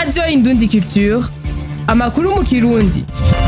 radiyo indundi culture amakuru mu kirundi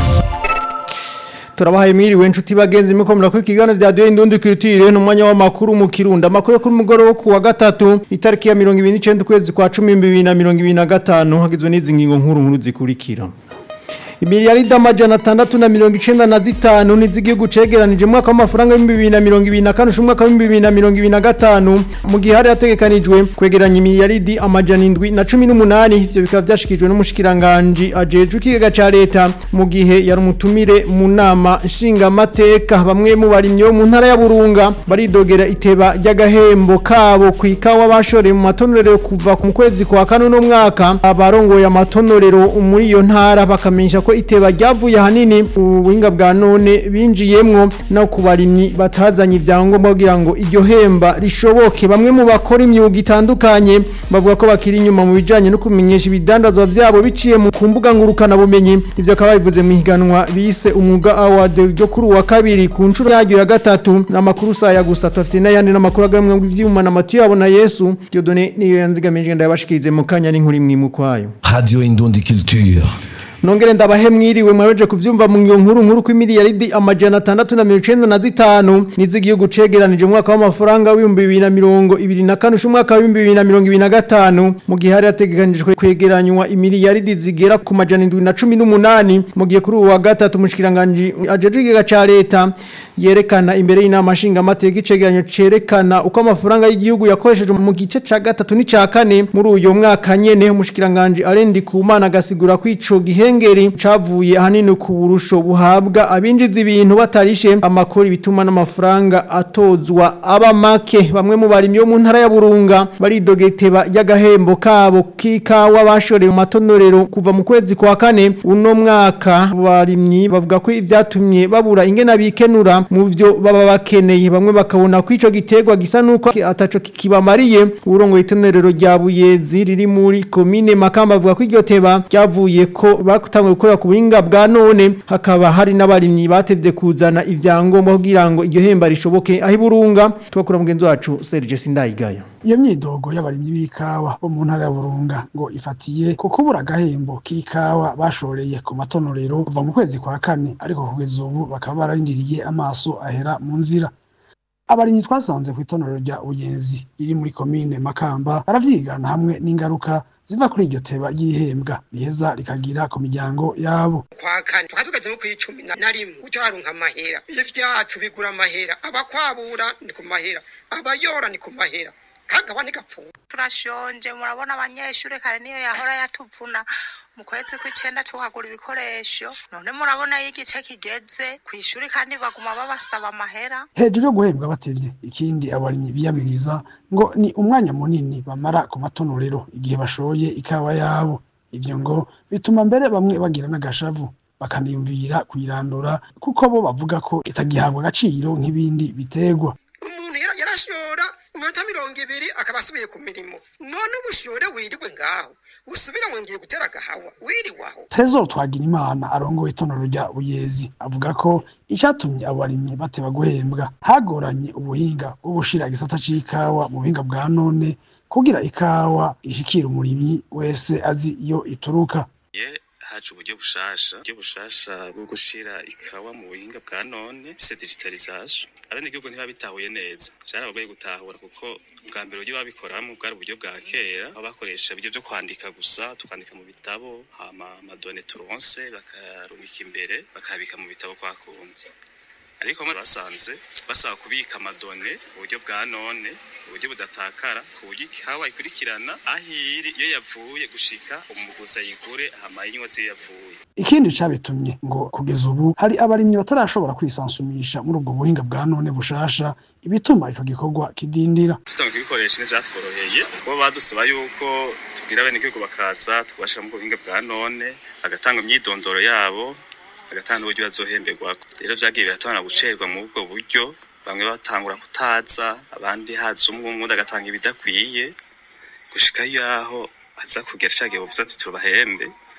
turabahaye mwiriwe inshuti bagenzi muko murakora ikiganiro vya Duhe Indundi Culture n'umwanya w'amakuru mu Kirundo amakuru yo kuri mugoro wo kuwa gatatu itariki ya 29 ukwezi kwa 10 2025 hagizwe n'izi ngingo nkuru nkuru zikurikira Imiliyaridi amajana atandatu na mirongo icenda na zitanu niz'igihugu cegeranije mu mwaka w'amafaranga w'ibihumbi bibiri na mirongo ibiri na kane usha umwaka w'ibihumbi bibiri na mirongo ibiri na gatanu mu gihe hari hategekanijwe kwegeranya imiliyaridi amajana indwi na cumi n'umunani ivyo bikaba vyashikijwe n'umushikiranganji ajejwe ikigega ca leta mu gihe yari umutumire mu nama nshingamateka bamwe mu barimyi bo mu ntara ya Burunga baridogera iteba ry'agahembo kabo ku ikawa bashoreye mu matonorero kuva mu kwezi kwa kane uno mwaka abarongoye amatonorero muri iyo ntara bakamenyesha ko iteba ryavuye ahanini ubuhinga bwa none binjiyemwo no ku barimyi batazanye ibyangombwa kugira ngo iryo hemba rishoboke bamwe mu bakora imyuga itandukanye bavuga ko bakiri inyuma mu bijanye no kumenyesha ibidandazwa vyabo biciye mu ku mbuga ngurukana bumenyi ivyo akaba bivuze mu higanwa bise umwuga award ryo kuri uwa kabiri ku nshuro yaryo ya gatatu n'amakuru saya gusa tufite n'ayandi n'amakuru agamwe ngo ivyuma na matu yabo na Yesu Dieudonné niyo yanzigamije ndayabashikirize mu kanya n'inkuru imwe mu kwayo Radio Indundi Culture. Nongere ndabahe mwiriwe mwabeje kuvyumva mu ngiyo nkuru nkuru ko miliyaridi amajana atandatu na mirongo icenda na zitanu niz'igihugu cegeranije mu mwaka w'amafaranga w'ibihumbi bibiri na mirongo ibiri na kane usha umwaka w'ibihumbi bibiri na mirongo ibiri na gatanu mu gihe hari hategekanijwe kwegeranywa imiliyaridi zigera ku majana indwi na cumi n'umunani mu gihe kuri ubu wa gatatu umushikiranganji ajejwe ikigega ca leta yerekana imbere y'inama nshingamateka icegeranyo cerekana uko amafaranga y'igihugu yakoreshejwe mu gice ca gatatu n'ica kane muri uyo mwaka nyene umushikiranganji arendi kumana agasigura ko ico gihengeri cavuye ahanini ku burusho buhabwa abinjiza ibintu batarishe amakori bituma n'amafaranga atozwa aba make bamwe mu barimyi bo mu ntara ya Burunga baridogeteba y'agahembo kabo k'ikawa bashoreye mu matonorero kuva mu kwezi kwa kane uno mwaka barimyi bavuga ko ivyatumye babura ingena bikenura mu vyo baba bakeneye bamwe bakabona ko ico gitegwa gisa nuko ataco kibamariye urongo itonerero rya Buyezi riri muri commune Makamba bavuga ko iryo teba ryavuye ko bakutangwe gukorera ku buhinga bwa none hakaba hari n'abarimyi batevye kuzana ivyangombwa kugira ngo iryo hemba rishoboke aho iburunga tubakura mugenzi wacu Serge Sindayigaya iyo myidogo y'abarimyi b'ikawa bo mu ntara ya Burunga ngo ifatiye ku kubura agahembo k'ikawa bashoreye ku matonorero kuva mu kwezi kwa kane ariko kugeza ubu bakaba bararindiriye amaso ahera mu nzira abarimyi twasanze ku itonero rya Buyenzi riri muri komine Makamba baravyigana hamwe n'ingaruka ziva kuri iryo teba ry'ihembwa riheza rikagira ku miryango yabo kwa kane tukaba tugeze nko kw'icumi na rimwe ucaronka amahera ivyacu bigura amahera abakwabura ni ku mahera abayora ni ku mahera kagaba ntigapfuye turashonje murabona abanyeshuri kare niyo yahora yatuvuna mu kwezi kw'icenda tuhagura ibikoresho none murabona iyo igice kigeze kw'ishuri kandi baguma babasaba amahera hejuru yo guhembwa batevye ikindi abarimyi biyamiriza ngo ni umwanya munini bamara ku matonorero igihe bashoye ikawa yabo ivyo ngo bituma mbere bamwe bagira n'agashavu bakaniyumvira kuyirandura kuko bo bavuga ko itagihabwa agaciro nk'ibindi bitegwa umuntu yara- yarashora iminota mirongo ibiri akaba asubiye ku mirimo none ubushore wirirwe ngaho usubira ngo ngiye gutera agahawa wiriwaho Trezor Twagirimana arongoye itonero rya Buyezi avuga ko icatumye abarimyi bateba guhembwa hagoranye ubuhinga bwo gushira igisata c'ikawa mu buhinga bwa none kugira ikawa ishikira umurimyi wese azi iyo ituruka ye haje uburyo bushasha uburyo bushasha bwo gushira ikawa mu buhinga bwa none bise digitalisation abenegihugu ntibabitahuye neza vyarabagoye gutahura kuko bwa mbere uburyo babikoramwo bwari uburyo bwa kera aho bakoresha ibyo vyo kwandika gusa tukandika mu bitabo hama amadone turonse bakarubika imbere bakabika mu bitabo kwa kundi ariko bamwe basanze basaba kubika amadone mu buryo bwa none uburyo budatakara ku buryo ikawa ikurikirana aho iri iyo yavuye gushika umuguzi ayigure hama yinywa ziyo yavuye ikindi cabitumye ngo kugeza ubu hari abarimyi batarashobora kwisansumisha muri ubwo buhinga bwa none bushasha ibituma ico gikorwa kidindira tutanga kubikoresha ntivyatworoheye kuko badusaba yuko tubwira bene igihugu bakaza tubashira mu buhinga bwa none bagatanga imyidondoro yabo bagatanga n'uburyo bazohemberwako rero vyagiye biratubana gucerwa muri ubwo buryo bamwe batangura kutaza abandi haza umwe umwe undi agatanga ibidakwiye gushika yaho aza kugera ca gihe bavuze ati tubahembe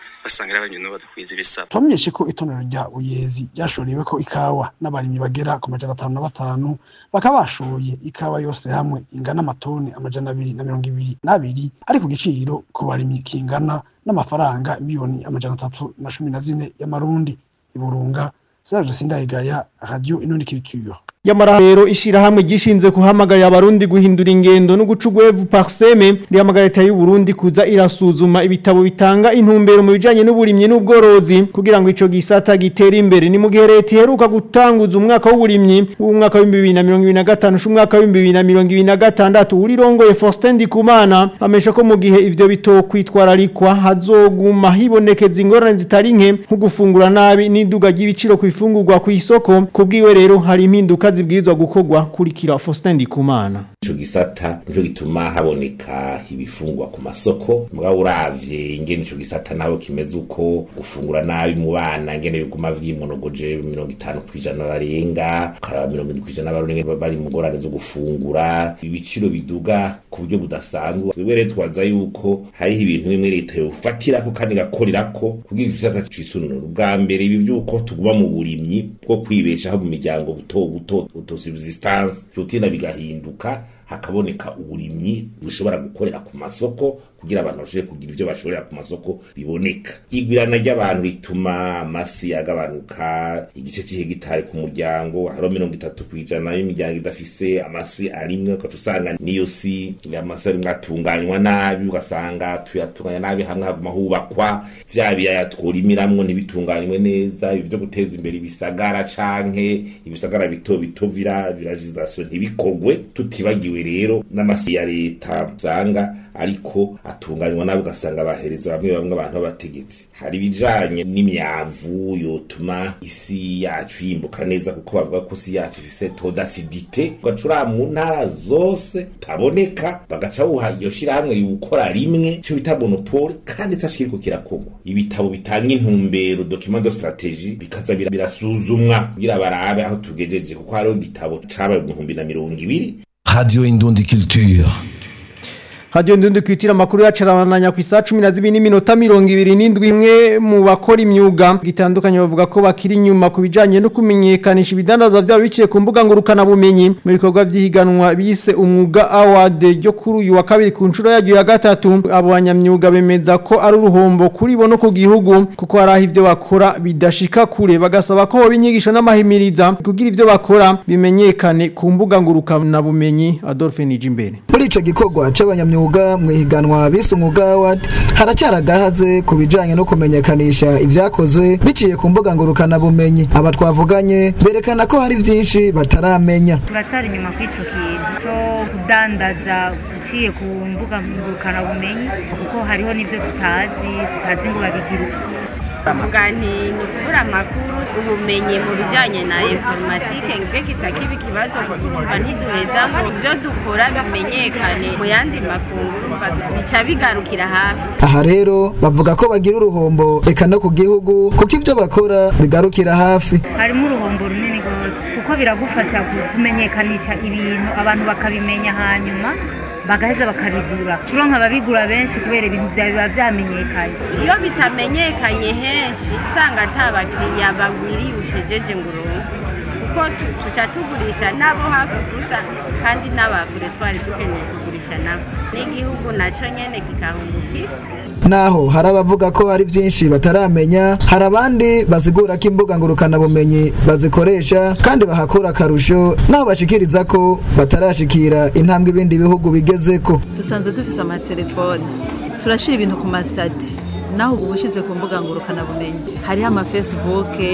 basanga ari abarimyi nabo badakwiza ibisaba twamenyeshe ko itonero rya Buyezi ryashoriwe ko ikawa n'abarimyi bagera ku majana atanu na batanu bakaba bashoye ikawa yose hamwe ingana amatoni amajana abiri na mirongo ibiri n'abiri ari ku giciro ku barimyi kingana n'amafaranga miliyoni amajana atatu na cumi na zine y'amarundi iburunga Serge Sindayigaya Radio Inundi Culture Yamara rero ishirahamwe gishinze kuhamagarira abarundi guhindura ingendo no guca ugwevu parseme rihamagarira leta y'u Burundi kuza irasuzuma ibitabo bitanga intumbero mu bijanye n'uburimyi n'ubworozi kugira ngo ico gisata gitere imbere ni mu gihe leta iheruka gutanguza umwaka w'uburimyi w'umwaka wa 2025 n'umwaka wa 2026 urirongoye Faustin Ndikumana amesha ko mu gihe ivyo bitokwitwararikwa hazoguma hibonekeza ingorane zitari nke nko gufungura nabi n'iduga ry'ibiciro ku ifungurwa ku isoko kubwiwe rero hari impinduka zibwirizwa gukorwa kurikira Faustin Ndikumana ico gisata nico gituma haboneka ibifungwa ku masoko mugabo uravye ingene ico gisata naho kimeze uko gufungura nabi mu bana ngene biguma vyimonogoje mirongo itanu kw'ijana barenga karaba mirongo indwi kw'ijana barenga bari mu ngorane zo gufungura ibiciro biduga ku buryo budasanzwe twebwe rero twaza yuko hariho ibintu bimwe leta yofatirako kandi igakorerako kugira igisata cisunura ubwa mbere ibi vy'uko tuguma mu burimyi bwo kwibeshaho mu miryango buto buto autosubsistance vyotinda bigahinduka hakaboneka uburimyi bushobora gukorera ku masoko kugira abantu bashobore kugira ivyo bashorera ku masoko biboneka igwirana ry'abantu rituma amasi agabanuka igice c'ihegitari ku muryango hariho mirongo itatu kw'ijana y'imiryango idafise amasi arimwe ugaca usanga niyo si amasi arimwe atunganywa nabi ugasanga tuyatunganya nabi hamwe haguma hubakwa vya biyaya tworimiramwo ntibitunganywe neza ibi vyo guteza imbere ibisagara canke ibisagara bito bito vira viragization ntibikogwe tutibagiwe rero n'amasi ya leta usanga ariko atunganywa nabi ugasanga bahereza bamwe bamwe abantu b'abategetsi hari ibijanye n'imyavu yotuma isi yacu yimbuka neza kuko bavuga ko isi yacu ifise todasidite ugacura mu ntara zose taboneka bagaca buha iryo shirahamwe riwukora rimwe ico bita monopole kandi itaco kiriko kirakorwa ibitabo bitanga intumbero document de strategie bikaza bira- birasuzumwa kugira barabe aho tugejeje kuko hariho igitabo cabaye mu bihumbi na mirongo ibiri Radio Indundi Culture. Hadiyo ndundi kwitira makuru yacarananya ku isa 12 n'iminota 27 imwe mu bakora imyuga gitandukanye bavuga ko bakiri inyuma ku bijanye no kumenyekanisha ibidandaza byabo biciye ku mbuga ngurukana bumenyi mu bikorwa by'ihiganwa bise umwuga award ryo kuri uyu wa kabiri ku nshuro yagiye ya gatatu abo banyamyuga bemeza ko ari uruhombo kuri bo no ku gihugu kuko hari aho ivyo bakora bidashika kure bagasaba ko binyigisha n'amahimiriza kugira ivyo bakora bimenyekane ku mbuga ngurukana bumenyi Adolphe Nijimbere muri ico gikorwa c'abanyamyuga mu ihiganwa bise umwuga award haracyari agahaze ku bijanye no kumenyekanisha ivyakozwe biciye ku mbuga ngurukana bumenyi aba twavuganye berekana ko hari vyinshi bataramenya turacyari inyuma kw'icyo kintu cyo kudandaza uciye ku mbuga ngurukanabumenyi kuko hariho n'ibyo tutazi tutazi ngo babigira uko bavuga nti ni ukubura amakuru ubumenyi mu bijyanye na informatike nibwo kica kiba ikibazo kuva ntiduheza ngo ibyo dukora bimenyekane mu yandi makungu bica bigarukira hafi aha rero bavuga ko bagira uruhombo eka no ku gihugu kuko ivyo bakora bigarukira hafi harimo uruhombo runini rwose kuko biragufasha ku- kumenyekanisha ibintu abantu bakabimenya hanyuma bagaheza bakabigura curo nk'ababigura benshi kubera ibintu byawe biba vyamenyekanye iyo bitamenyekanye henshi usanga ata bakiriya bagwiriye ucejeje ngo uronke kuko tu- tuca tugurisha nabo hafi gusa kandi n'abakure twari dukeneye kugurisha nabo n'igihugu naco nyene kikahungukira naho hari abavuga ko hari vyinshi bataramenya hari abandi bazigura ko imbuga ngurukana bumenyi bazikoresha kandi bahakura akarusho naho bashikiriza ko batarashikira intambwe ibindi bihugu bigezeko dusanzwe dufise amatelefone turashira ibintu ku masitati naho ubu ushize ku mbuga ngurukanabumenyi hariho amafesibuke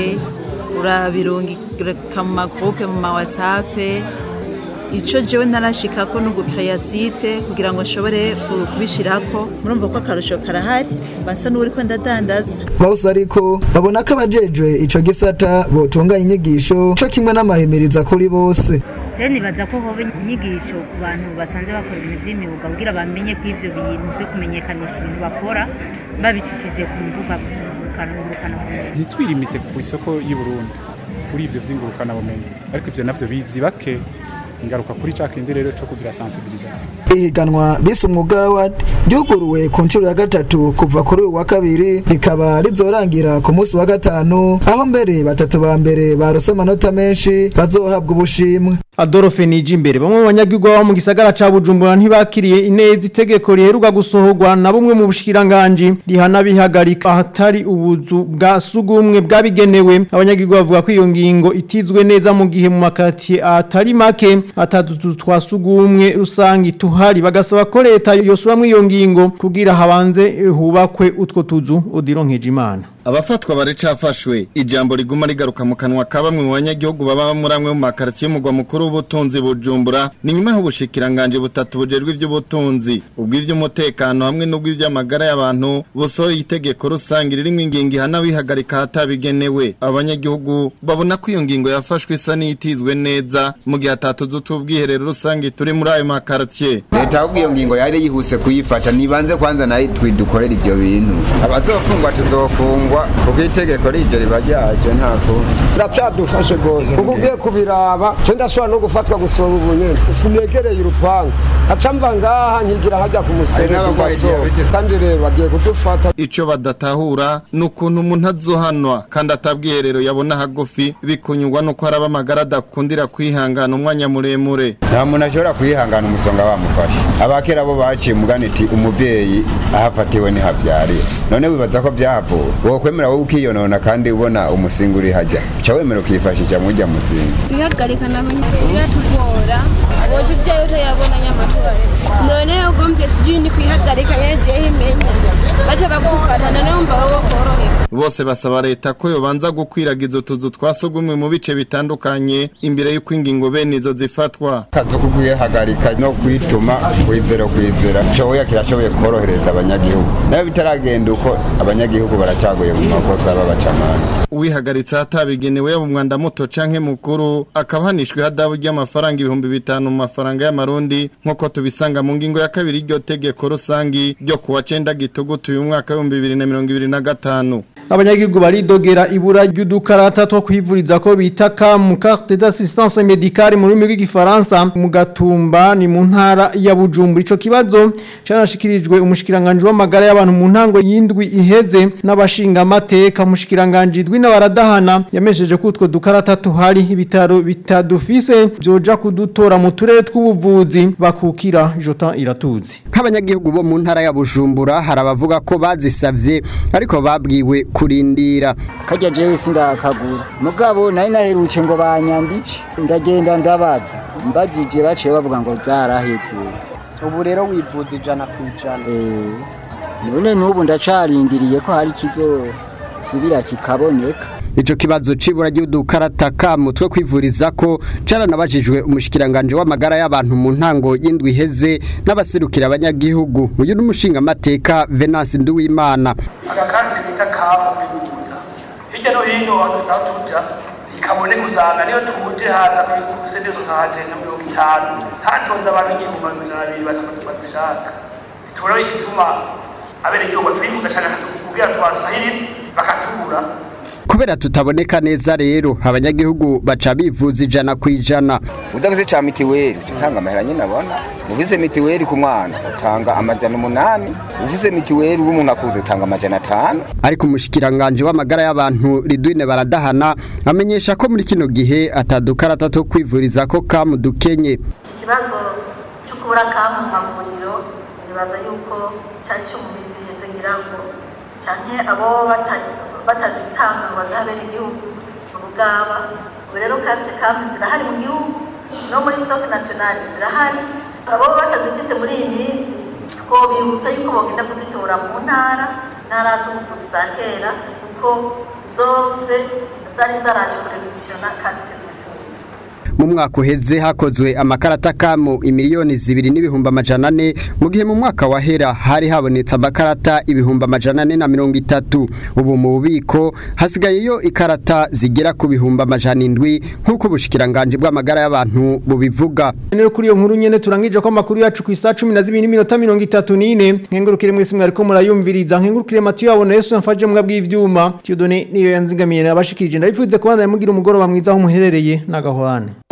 urabirungika mu magurupe mu mawatsape ico jewe ntarashikako no gukeya site kugira ngo nshobore ku- kubishirako murumva ko akarusho karahari mbasa n'uwuriko ndadandaza bose ariko babona ko abajejwe ico gisata botunganya inyigisho co kimwe n'amahimiriza kuri bose je nibaza ko hoba inyigisho ku bantu basanzwe bakora ibintu by'imyuga kugira bamenye ko ivyo bintu byo kumenyekanisha ibintu bakora babicishije ku mbuga ngurukanabumenyi ntitwirimite ku isoko y'u Burundi kuri ivyo vy'ingurukanabumenyi ariko ivyo navyo bizi bake ingaruka kuri ca kindi rero co kugira sensibilisation ihiganwa bise umwuga wa ryuguruwe ku nshuro ya gatatu kuva kuri uyu wa kabiri rikaba rizorangira ku munsi wa gatanu aho mbere batatu ba mbere barose amanota menshi bazohabwa ubushimwe Adolphe Nijimbere bamwe mu banyagihugu baba mu gisagara ca Bujumbura ntibakiriye ineza itegeko riheruka gusohorwa na bumwe mu bushikiranganje rihana bihagarika ahatari ubuzu bwa sugumwe bwabigenewe abanyagihugu bavuga ko iyo ngingo itizwe neza mu gihe mu makati atari make atatu twasugumwe rusangi tuhari bagasaba ko leta yosuramwe iyo ngingo kugira habanze hubakwe utwo tuzu odironkeje imana abafatwa baricafashwe ijambo riguma rigaruka mu kanwa ka bamwe mu banyagihugu baba muri amwe mu makaritiye y'umugwa mukuru w'ubutunzi bujumbura ni nyuma y'ubushikiranganje butatu bujejwe iby'ubutunzi ubw'iby'umutekano hamwe n'ubw'iby'amagara y'abantu busohoye itegeko rusange ririmo ingingo ihana bihagarika ahatabigenewe abanyagihugu babona ko iyo ngingo yafashwe isa n'itizwe neza mu gihe atatuzu t'ubwiherero rusange turi muri ayo makaritiye leta ahubwo iyo ngingo yari yihuse kuyifata nibanze kwanza nayo twidukorera ibyo bintu abazofungwa tuzofungwa kuko itegeko rije riba ryaje nta kundi biracyadufashe rwose kuko ugiye kubiraba cyo ndashobora no gufatwa gusoma ubunyene sinegereye urupangu haca mva ngaha nkigira hajya ku musere kandi rero bagiye kudufata ico badatahura ni ukuntu umuntu azohanwa kandi atabwiherero yabona hagufi bikunyurwa nuko haraba amagara adakundira kwihangana umwanya muremure nta muntu ashobora kwihangana umusonga bamufashe abakera bo baciye umugani iti umubyeyi ahafatiwe ntihabyarira none wibaza ko byahavuwe wokwemera wowe ukiyonona kandi ubona umusingi uri hajya uca wemera ukifashisha mujya musingi ihagarika naho yatugora woje uvyayo utayabona nyamatura none ugombye sijui ni kwihagarika yejeho imenya baca bagufata none wumva wowe korohera bose basaba leta ko yobanza gukwiragiza utuzu twasugumwe mu bice bitandukanye imbere y'uko ingingo bene izo zifatwa kazo kukuyihagarika no kwituma kwizera kwizera coya kirashoboye korohereza abanyagihugu nayo bitaragenda uko abanyagihugu baracaguye mu makosa b'abacamana uwihagaritse ahatabigenewe yaba umwanda muto canke mukuru akaba hanishwe ihadabu ry'amafaranga ibihumbi bitanu mu mafaranga y'amarundi nk'uko tubisanga mu ngingo ya kabiri y'iryo tegeko rusangi ryo kuwa cenda gitugutu uyu mwaka w'ibihumbi bibiri na mirongo ibiri na gatanu abanyagihugu baridogera ibura ry'udukarata two kwivuriza ko bita mu carte d'assistance médicale mu rurimi rw'igifaransa mu gatumba ni mu ntara ya Bujumbura ico kibazo canashikirijwe umushikiranganje w'amagara y'abantu mu ntango y'indwi iheze n'abashinga amateka umushikiranganje idwi n'abaradahana yamesheje ko utwo dukarata tuhari ibitaro bitadufise byoja kudutora mu turere tw'ubuvuzi bakukira Jotan iratuzi nk'abanyagihugu bo mu ntara ya Bujumbura hari abavuga ko bazisavye ariko babwiwe kurindira kajya jewe sindakagura mugabo nari naheruke ngo banyandike ndagenda ndabaza mbagije baciye bavuga ngo zaraheze ubu rero wivuza ijana ku ijana none n'ubu ndacarindiriye ko hari kizosubira kikaboneka Ico kibazo cibura ry'udukarata ka mutwe kwivuriza ko caranabajijwe umushikiranganje w'amagara y'abantu mu ntango y'indwi heze n'abaserukira abanyagihugu uyu n'umushinga mateka Venance Nduwimana agakati bita kamu bivuza hirya no hino aho tuja ikaboneka usanga niyo tuje haza kuri sedezo nkaje nka mirongo itanu hatonze abantu igihumbi amajana abiri batatu badushaka tubona igituma abenegihugu twifuza cane kugira twasahirize bakatubura kubera tutaboneka neza rero abanyagihugu baca bivuza ijana ku ijana udavuze ca mitiweli utanga amahera nyine abona uvuze mitiweli ku mwana utanga amajana umunani uvuze mitiweli w'umuntu akuze utanga amajana atanu ariko umushikiranganje w'amagara y'abantu ridwine baradahana amenyesha ko muri kino gihe atadukarata two kwivuriza ko kamu dukenye ikibazo cyo kubura kamu mu mavuriro nibaza yuko cyari cyo mu misi iheze ngira ngo canke abo batazitanga ngo bazahabere igihugu mu rugaba ubu rero karte kamu zirahari mu gihugu no muri stock national zirahari abo batazifise muri iyi minsi twobibutsa yuko bogenda kuzitora mu ntara ntara z'ubuvuzi za kera kuko zose zari zaraje kurevizisiona karte mu mwaka uheze hakozwe amakarata kamu imiliyoni zibiri n'ibihumbi amajana ane mu gihe mu mwaka wahera hari habonetse amakarata ibihumbi amajana ane na mirongo itatu ubu mu bubiko hasigayeyo ikarata zigera ku bihumbi amajana indwi nk'uko ubushikiranganje bw'amagara y'abantu bubivuga rero kuri iyo nkuru nyene turangije ko amakuru yacu ku isa cumi na zibiri n'iminota mirongo itatu n'ine nkengurukire mwese mwariko murayumviriza nkengurukire matiyo yabona yesu yamfaje mbwa bw'ivyuma tiyodone niyo yanzigamiye nabashikirije ndabifuze kubandanya mugira umugoroba mwiza aho muherereye n'agahwane